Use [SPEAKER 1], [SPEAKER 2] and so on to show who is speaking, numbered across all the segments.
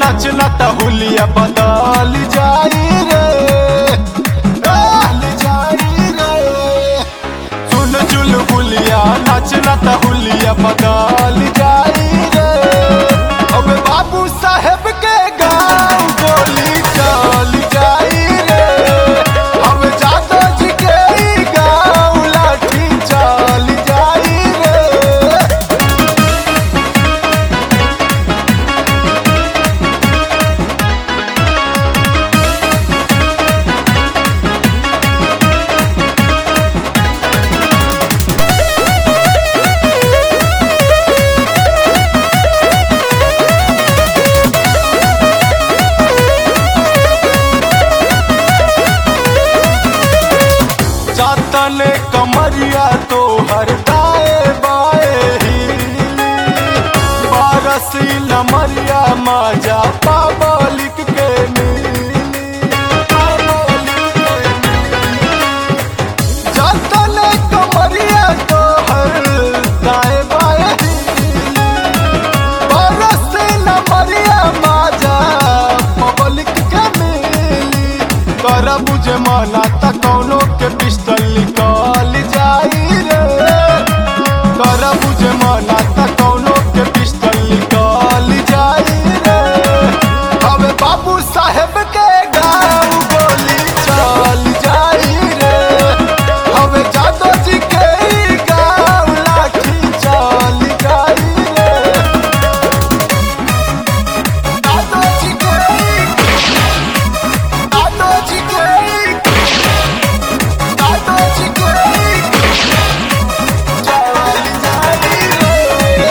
[SPEAKER 1] नचना त हुलिया बदल जाई रे बदल जाई रे सुन चुल हुलिया नचना त हुलिया बदल जाई रे अब बाबू साहेब के गाँव गोली चल जाई रे अब जादव जी के ई गाँव लाठी चल जाई रे जातने कमरिया तो हर दाए बाए हिली बारसी लमरिया माजा पाबलिक के मिली पाबलिक के मिली। जातने कमरिया तो हर दाए बाए हिली बारसी लमरिया माजा पब्लिक के मिली कर बुझे माना त कौनो के पिस्टल निकल जाई रे कर बुझे माना त कौनो के पिस्टल निकल जाई रे हवे बाबू साहेब के गाँव गोली चल जाई रे हवे जादव जी के ई गाँव लाठी चल जाई रे जादव जी के जादव जी के जादव जी के चल जाई रे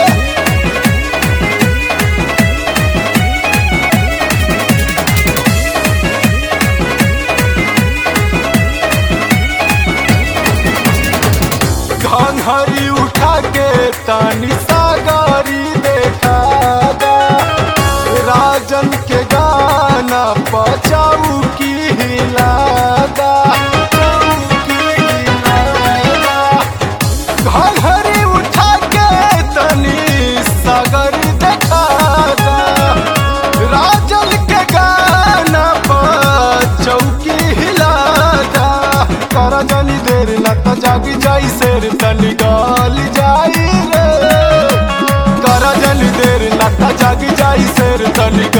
[SPEAKER 1] घंघरी उठा के तानी सागरी देखा दा। राजन के गाना बचाऊ की हिलादा की हिलादा। घंघरी उठा के तनी सागरी देखा दा। राजन के गाना पर चौकी हिलादा कर जनी देर न त जागी जाई शेर तनी गाल जाई रे कर जनी देर न त जागी जाई शेर तनी